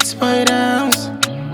streets boy dance.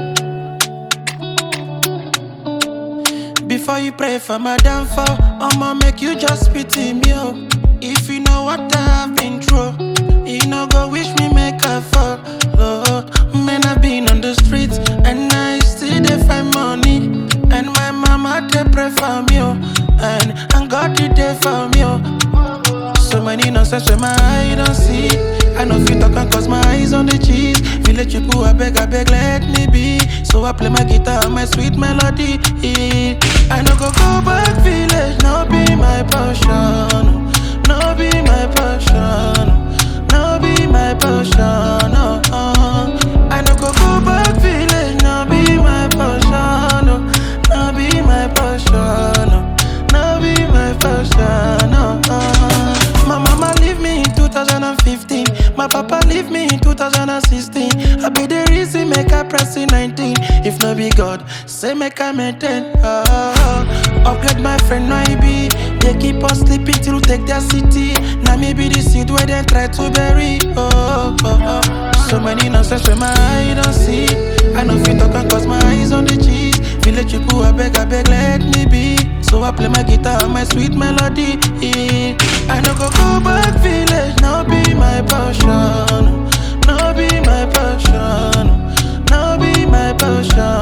Before you pray for my downfall, I'ma make you just pity me, oh. If you know what I've been through, you know go wish me make a fall, Lord. Man, I've been on the streets and I still dey find money. And my mama they pray for me, oh. And, and God did there for me, oh. So many nonsense where my eye don't see. I know fit talk and cause my eyes on the cheese. Village people, I beg, I beg, let me be. So I play my guitar and my sweet melody. I no go go back village, no be my passion. No be my passion. No be my passion. Oh, oh. I no go go back village, no be my passion. Oh, no be my passion. Oh, no be my passion. Oh, oh. My mama leave me in 2015. My papa leave me in 2016. I be the reason make I press in 19. If no be God, say make I maintain. Oh, oh. Upgrade my friend, no I be. They keep us sleeping till take their city. Now me be the seed where they try to bury. Oh, oh, oh. So many nonsense where my eye don't see. I know fit talk and cause my eyes on the cheese. Village people, I beg, I beg, let me be. So I play my guitar and my sweet melody. I no go go back village, no be my passion. No be my passion. No be my passion.